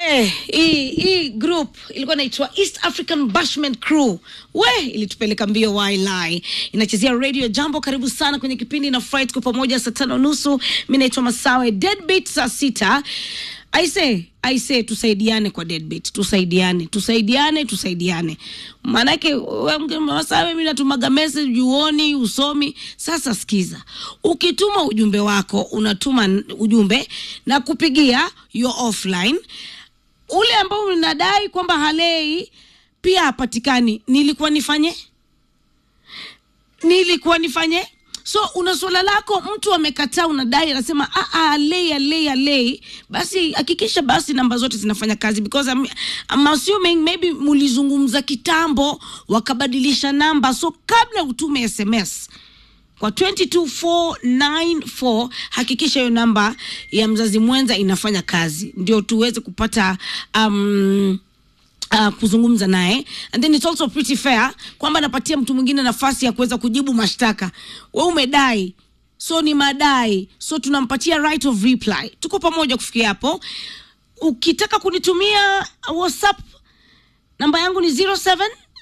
Eh, hii hii group ilikuwa inaitwa East African Bashment Crew. We ilitupeleka mbio wailai. Inachezea radio Jambo. Karibu sana kwenye kipindi na Fright kwa pamoja saa tano nusu. Mimi naitwa Masawe. Deadbeat saa sita. I say, I say tusaidiane kwa deadbeat. Tusaidiane, tusaidiane, tusaidiane. Maanake wewe Masawe, mimi natumaga message uoni, usomi. Sasa sikiza. Ukituma ujumbe wako, unatuma n- ujumbe na kupigia you're offline ule ambao unadai kwamba halei pia hapatikani nilikuwa nifanye nilikuwa nifanye so una swala lako mtu amekataa unadai anasema "Ah, ah, alei alei alei basi hakikisha basi namba zote zinafanya kazi because I'm, I'm assuming maybe mulizungumza kitambo wakabadilisha namba so kabla utume sms kwa 22494 hakikisha hiyo namba ya mzazi mwenza inafanya kazi ndio tuweze kupata um, Uh, kuzungumza naye and then it's also pretty fair kwamba napatia mtu mwingine nafasi ya kuweza kujibu mashtaka we umedai so ni madai so tunampatia right of reply tuko pamoja kufikia hapo ukitaka kunitumia whatsapp namba yangu ni 07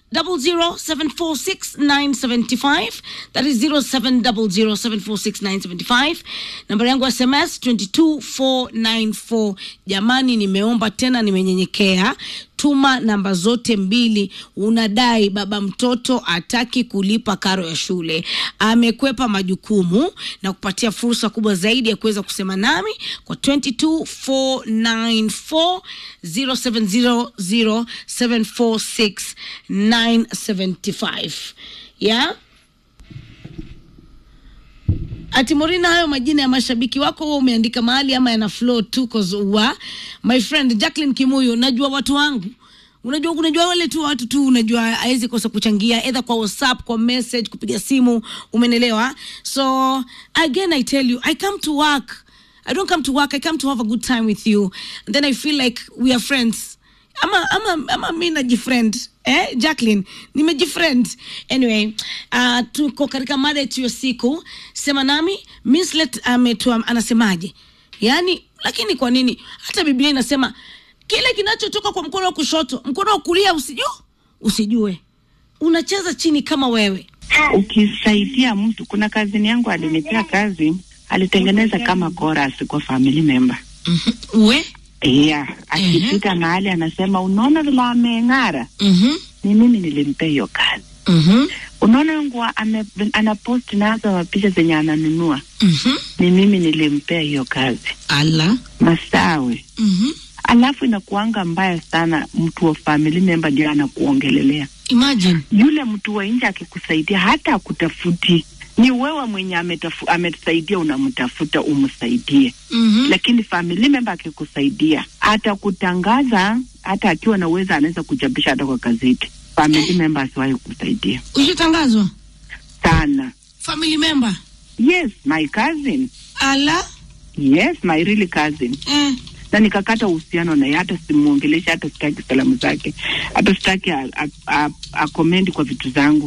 00746 that is 0700746975 namba yangu ya sms 22494 jamani nimeomba tena nimenyenyekea tuma namba zote mbili unadai baba mtoto ataki kulipa karo ya shule amekwepa majukumu na kupatia fursa kubwa zaidi ya kuweza kusema nami kwa 22494 0700746975 yeah? ati Morina, hayo majina ya mashabiki wako huwa umeandika mahali ama yana flow tu cause wa my friend Jacqueline Kimuyu, najua watu wangu unajua unajua wale tu watu tu unajua hawezi kosa kuchangia either kwa whatsapp kwa message kupiga simu umenelewa so again i tell you i come to work i don't come to work i come to have a good time with you and then i feel like we are friends ama ama ama mi najifriend eh jacqueline nimejifriend anyway uh, tuko katika mada yetu ya siku sema nami mislet ametua anasemaje yaani lakini kwa nini hata biblia inasema kile kinachotoka kwa mkono wa kushoto mkono wa kulia usijue usijue unacheza chini kama wewe ukisaidia mtu. Kuna kazini yangu alinipea kazi, alitengeneza kama chorus kwa family member we yeah. Akipita mahali anasema, unaona vile ameng'ara, mm-hmm. ni mimi nilimpea hiyo kazi. Mm-hmm. Unaona nguo ame- anapost nazo picha zenye ananunua, Mm-hmm. ni mimi nilimpea hiyo kazi. ala Masawe mm-hmm. alafu inakuanga mbaya sana, mtu wa family member ndio anakuongelelea. imagine Yule mtu wa nje akikusaidia hata akutafuti, ni wewe mwenye ametafu, ametusaidia unamtafuta umsaidie. mm-hmm. Lakini family member akikusaidia atakutangaza, hata akiwa na uwezo anaweza kuchapisha hata kwa gazeti. Family member asiwahi kusaidia ushatangazwa sana. family member Yes, my cousin. ala Yes, my really cousin. eh. na nikakata uhusiano naye, hata simuongelesha, hata sitaki salamu zake, hata sitaki a- a- a- akomendi kwa vitu zangu.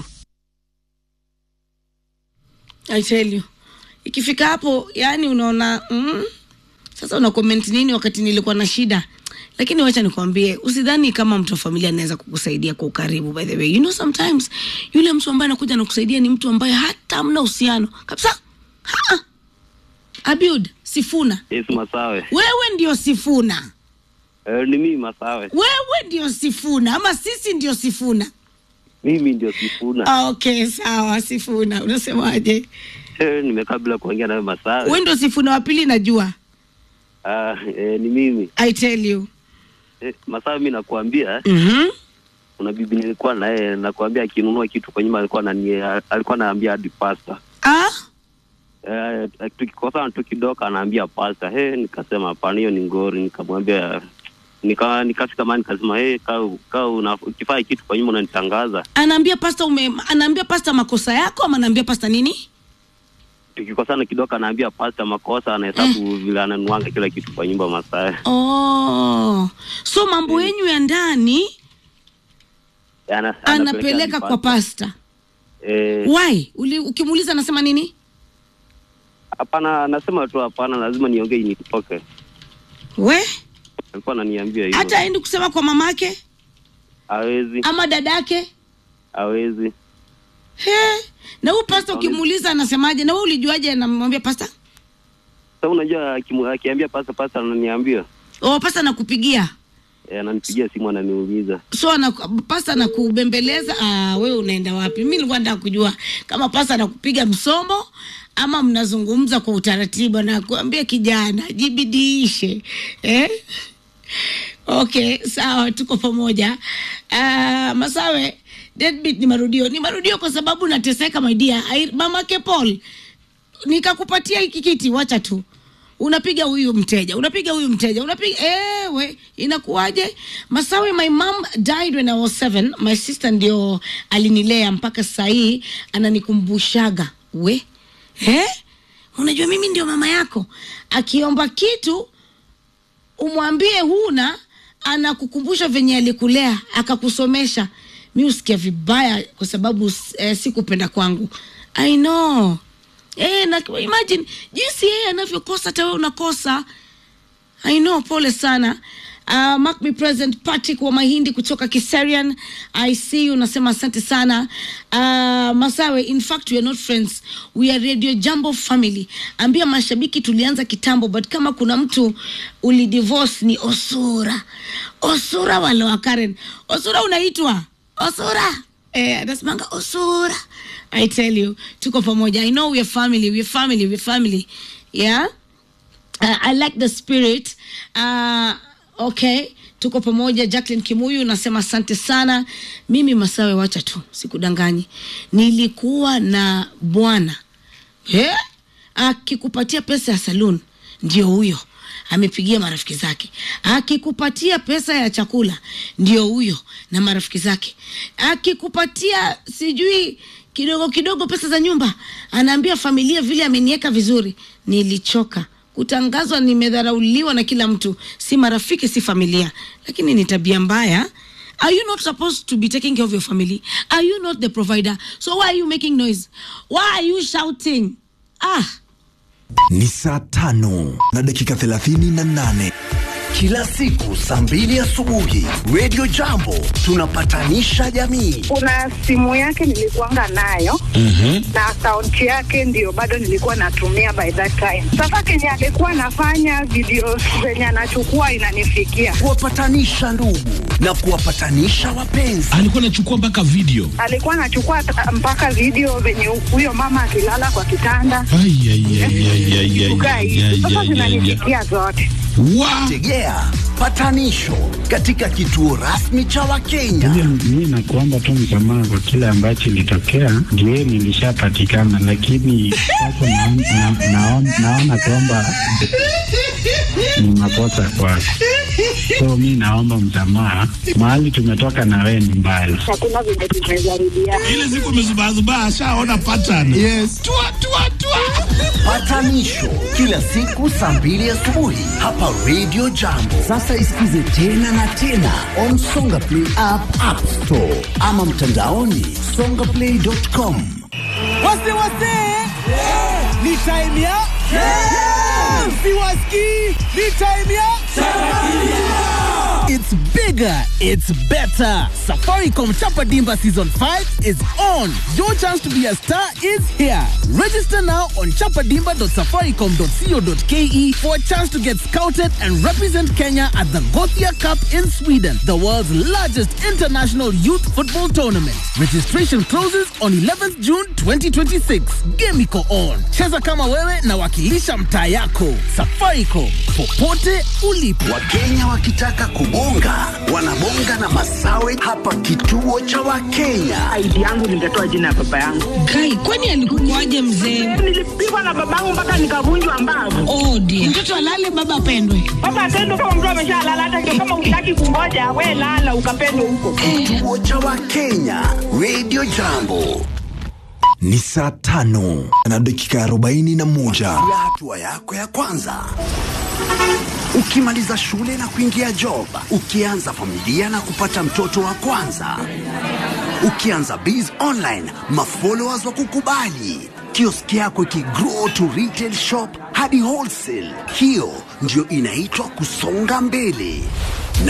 I tell you ikifika hapo yani unaona mm, sasa una comment nini wakati nilikuwa na shida lakini wacha nikwambie usidhani kama mtu wa familia anaweza kukusaidia kwa ukaribu by the way you know sometimes yule mtu ambaye anakuja nakusaidia ni mtu ambaye hata mna uhusiano kabisa Ha-ha. abiud sifuna Yes, Masawe. wewe ndio sifuna Eh, ni mimi Masawe. wewe ndio sifuna ama sisi ndio sifuna Mimi ndio Sifuna. Ah, okay sawa sifuna unasemaje Eh, nimekaa bila kuongea nawe Masawe. wewe ndio sifuna wa pili najua Ah, eh, ni mimi. i tell you Eh, Masawe mimi nakuambia mm-hmm. kuna bibi nilikuwa naye nakuambia akinunua kitu kwa nyumba alikuwa anani alikuwa anaambia hadi pasta. ah? Eh, tukikosana tu kidogo anaambia pasta. He, nikasema hapana hiyo ni ngori nikamwambia nika nikafika mahali nikasema hey, kaa kaa una- ukifanya kitu kwa nyumba unanitangaza. anaambia pasta ume anaambia pasta makosa yako ama anaambia pasta nini Tukikosana kidogo anaambia pasta makosa anahesabu vile ananuanga kila kitu kwa nyumba Masawe. oh. so mambo yenyu ya ndani Ana- anapeleka hadi kwa pasta Eh, why Uli, ukimuuliza anasema nini hapana, nasema tu hapana, lazima niongee nitoke. we alikuwa ananiambia hivyo. hata aendi kusema kwa mamake hawezi ama dadake hawezi He. na huyu pasta ukimuuliza anasemaje na wewe ulijuaje anamwambia pasta sasa unajua akimu- akiambia pasa pasa ananiambia oh, pasta anakupigia eh, ananipigia simu ananiuliza so ana, pasta anakubembeleza ah, wewe unaenda wapi mi nilikuwa nataka kujua kama pasta anakupiga msomo ama mnazungumza kwa utaratibu anakuambia kijana jibidiishe eh? okay sawa tuko pamoja uh, masawe deadbeat ni marudio ni marudio kwa sababu nateseka maidia mamake paul nikakupatia hiki kiti wacha tu unapiga huyu mteja unapiga huyu mteja unapiga ewe inakuwaje masawe my mom died when i was seven my sister ndio alinilea mpaka sahii ananikumbushaga we eh? unajua mimi ndio mama yako akiomba kitu umwambie huna anakukumbusha venye alikulea akakusomesha mi usikia vibaya kwa sababu eh, sikupenda kwangu i know eh, na, imagine jinsi yeye anavyokosa hata wewe unakosa I know, pole sana. Uh, mark me present Patrick wa Mahindi kutoka Kiserian. I see you unasema asante sana. Uh, Masawe, in fact we are not friends. We are Radio Jambo family. Ambia mashabiki tulianza kitambo but kama kuna mtu ulidivorce ni Osura. Osura wale wa Karen. Osura unaitwa? Osura. Eh, anasemanga Osura. I tell you, tuko pamoja. I know we are family, we are family, we are family. Yeah? uh, I like the spirit uh, okay tuko pamoja Jacqueline Kimuyu nasema asante sana mimi Masawe wacha tu sikudanganyi nilikuwa na bwana eh? akikupatia pesa ya saloon ndio huyo amepigia marafiki zake akikupatia pesa ya chakula ndio huyo na marafiki zake akikupatia sijui kidogo kidogo pesa za nyumba anaambia familia vile ameniweka vizuri nilichoka kutangazwa nimedharauliwa na kila mtu si marafiki si familia lakini ni tabia mbaya are you not supposed to be taking care of your family are you not the provider so why are you making noise why are you shouting ah ni saa tano na dakika thelathini na nane kila siku saa mbili asubuhi redio jambo tunapatanisha jamii kuna simu yake nilikuanga nayo na akaunti yake ndio bado nilikuwa natumia by that time. Sasa kenye alikuwa anafanya video zenye anachukua inanifikia, kuwapatanisha ndugu na kuwapatanisha wapenzi alikuwa anachukua mpaka video alikuwa anachukua ta- mpaka video venye huyo mama akilala kwa kitanda Ai, ai, ai, ai, ai, ai, kukaa ai, hivi. ai, Sasa ai, ai, ai. zinanifikia zote. Wa- tegea patanisho katika kituo rasmi cha wakenya Mi nakuomba tu msamaha kwa kile ambacho ilitokea, ndio nilishapatikana, lakini sasa naon- na- naon- naona kwamba ni makosa kwako, so mi naomba msamaha. Mahali tumetoka na wewe ni mbali. Hakuna venye tumejaribiana. ile siku amezubazubaa ashaona pattern yes. tua, tua, tua. patanisho kila siku saa mbili asubuhi hapa redio jambo sasa isikize tena na tena on songa play app, app store ama mtandaoni songaplay.com wase wase ni time ya siwaski ni time ya It's bigger, it's better. Safaricom Chapa Dimba Season 5 is on. Your chance to be a star is here. Register now on chapadimba.safaricom.co.ke for a chance to get scouted and represent Kenya at the Gothia Cup in Sweden, the world's largest international youth football tournament. Registration closes on 11th June 2026. Game iko on. Cheza kama wewe na wakilisha mtaa yako. Safaricom, popote ulipo. wakenya wakitaka kubonga wanabonga na masawe hapa kituo cha wakenya ID yangu ningetoa jina ya baba yangu. kai kwani alikukuaje mzee Nilipigwa na babangu mpaka nikavunjwa mbavu. oh dear. mtoto alale baba apendwe Baba atendo kama mtu ameshalala, hata ndio kama utaki kungoja, we lala ukapendwe huko. kituo cha wakenya redio jambo ni saa tano na dakika arobaini na moja ya hatua yako ya kwanza ukimaliza shule na kuingia job ukianza familia na kupata mtoto wa kwanza ukianza biz online mafollowers wa kukubali kioski yako ikigrow to retail shop hadi wholesale hiyo ndio inaitwa kusonga mbele.